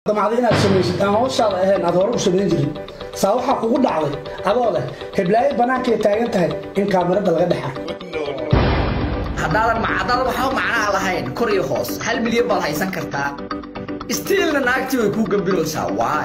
damacda inaad samaysid aan howshaada ahayn aad hore u samayn jirin saa waxaa kugu dhacday adoo leh heblaayo bannaankay taagan tahay in kaamirada laga dhexa haddaadan haddaadan waxba macnaha lahayn kor iyo hoos hal milyan baad haysan kartaa stiilna naagtii way kuu gambinaysaa waay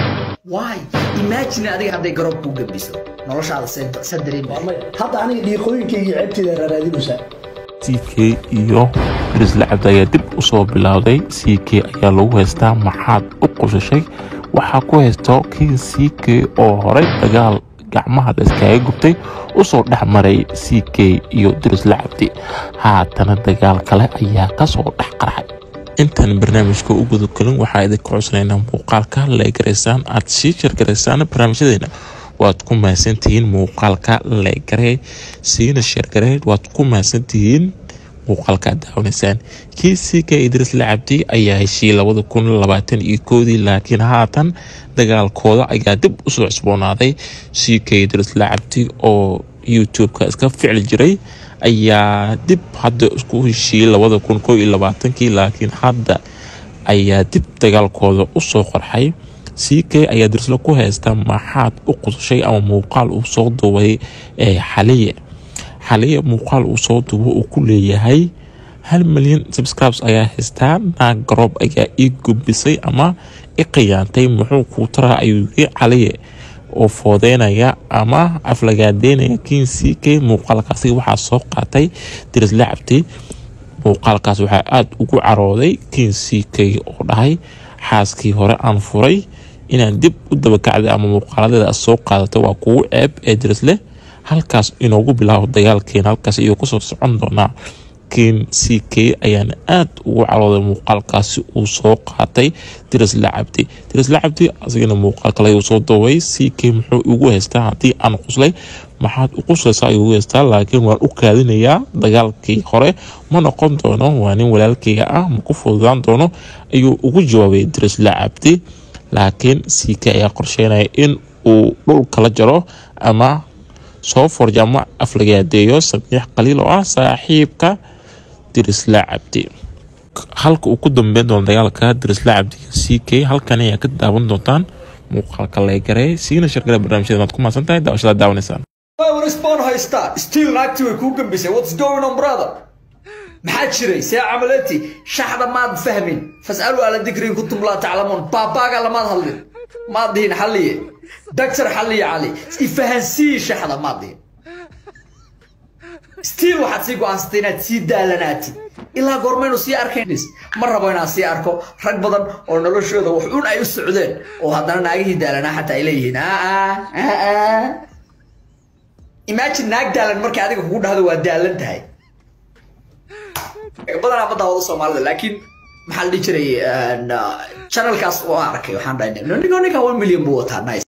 waay imagine adiga hadday garoob kuu gambiso noloshaada se dareemi hadda aniga dhiiqooyinkayga ceebteeda raaraadinaysaa ck iyo rislacabd ayaa dib u soo bilowday ck ayaa lagu haystaa maxaad u qusashay waxaa ku haysto kii ck oo horay dagaal gacmaha iskaaga gubtay usoo dhex maray ck iyo dirislacabdi haatana dagaal kale ayaa kasoo dhex qarxay intaan barnaamijka u gudagelin waxaa idinka codsanaynaa muuqaalka leegaraysaan aad sii shargaraysaan barnaamijyadeena waad ku mahadsantihiin muuqaalka leegarey siina sheergarey waad ku mahadsantihiin muuqaalka aad daawanaysaan kii ck idris lacabdi ayaa heshii labada kun labaatan iyo koodii laakiin haatan dagaalkooda ayaa dib usoo cusboonaaday ck idris lacabdi oo youtube-ka iska ficli jiray ayaa dib hadda isku heshiiyey labada kun koo iyo labaatankii laakiin hadda ayaa dib dagaalkooda usoo qorxay ck ayaa dirslo ku haysta maxaad u qusashay ama muuqaal uu soo duubay xaliye xaliye muuqaal uu soo duubo uu ku leeyahay hal milyan subscribes ayaa haystaa naag garoob ayaa ii gubisay ama i khiyaantay muxuu kuu taraa ayuu yiri xaliye oo foodeynaya ama aflagaadeynaya kiin ck muuqaalkaasi waxaa soo qaatay dirisle cabdi muuqaalkaas waxaa aada ugu carooday kiin ck oo dhahay xaaskii hore aan furay inaan dib u dabakacday ama muuqaaladeeda soo qaadato waa kugu ceeb ee dirisleh halkaas inoogu bilaabo dagaalkeena halkaas iyuu kusoo socon doonaa kiin ck ayaana aada ugu carooday muuqaalkaasi uu soo qaatay dirisle cabdi dirisle cabdi asigana muuqaal kale uu soo duubay ck muxuu igu haystaa haddii aan quslay maxaad u quslaysaa ayuu haystaa laakiin waan u kaadinayaa dagaalkii hore ma noqon doono waa nin walaalkeyga ah ma ku fududaan doono ayuu ugu jawaabay dirisle cabdi laakiin ck ayaa qorsheynaya in uu dhul kala jaro ama soo forja ama aflagaadeeyo samiix qaliil oo ah saaxiibka dirisle cabdi halka uu ku dambeyn doono dagaalka dirisle cabdi ck halkan ayaa ka daawan doontaan muuqaalka leegarey siina shargara barnaamijyada maad ku maasan tahay daawashadaad daawanaysaan resbon haystaa stiil naagtii way kuu gambisay what's going on brother maxaa jiray see camalati shaxda maad fahmin fasalu ala dikrin kuntum laa taclamuun baabaaga lamaad hadlin maad dhihin xalliye doctor xalliye cali ifahansii shaxda maad dhihin stiil waxaad sii go-aansatay inaad sii daalanaatid ilaa goormaynu sii arkayn ma rabo inaan sii arko rag badan oo noloshooda wax un ay u socdeen oo haddana naagihii daalanaa xataa ay leeyihiin imagine naag daalan markay adiga kugu dhahdo waa daalan tahay badanaa ma daawado soomaalida laakiin maxaa la dhihi jiray channelkaas waa arkay waxaan dhahay ninka one million buu wataa nice